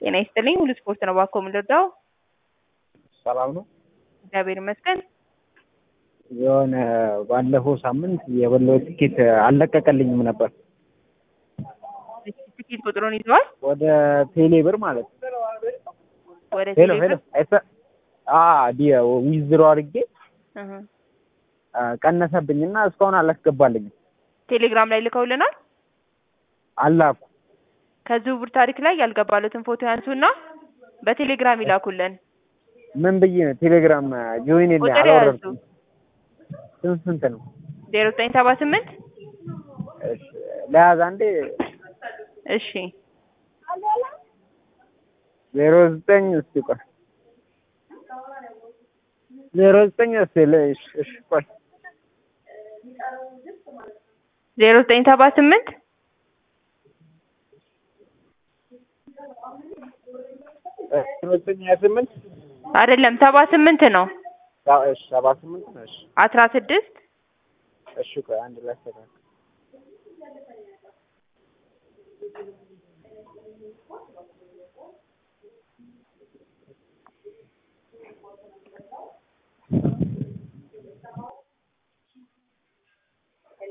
ጤና ይስጥልኝ ሁሉ ስፖርት ነው ባኮ የምንረዳው ሰላም ነው። እግዚአብሔር ይመስገን የሆነ ባለፈው ሳምንት የበላው ትኬት አልለቀቀልኝም ነበር። ትኬት ቁጥሩን ይዘዋል ወደ ቴሌ ብር ማለት ነው። ወደ ሄሎ ቴሌብር ሄሎ አይሰ- አ ዲ ዊዝድሮ አድርጌ እህ። አ፣ ቀነሰብኝና እስካሁን አላስገባልኝም። ቴሌግራም ላይ ልከውልናል አላኩ ከዝውውር ታሪክ ላይ ያልገባሉትን ፎቶ ያንሱና በቴሌግራም ይላኩልን ምን ብዬ ነው ቴሌግራም ጆይን የለ ቁጥር ያዙ አላወረድኩም። ስንት ስንት ነው? ዜሮ ዘጠኝ ሰባ ስምንት እሺ ለያዝ አንዴ እሺ ዜሮ ዘጠኝ እስቲ ቆይ ዜሮ ዘጠኝ እስቲ ለ- እሺ እሺ ቆይ ዜሮ ዘጠኝ ሰባ ስምንት ዜሮ ዘጠኝ ሀያ ስምንት አይደለም ሰባ ስምንት ነው ሳ- እሺ ሰባ ስምንት ነው። እሺ አስራ ስድስት እሺ ቆይ አንድ ላይ አስተካክል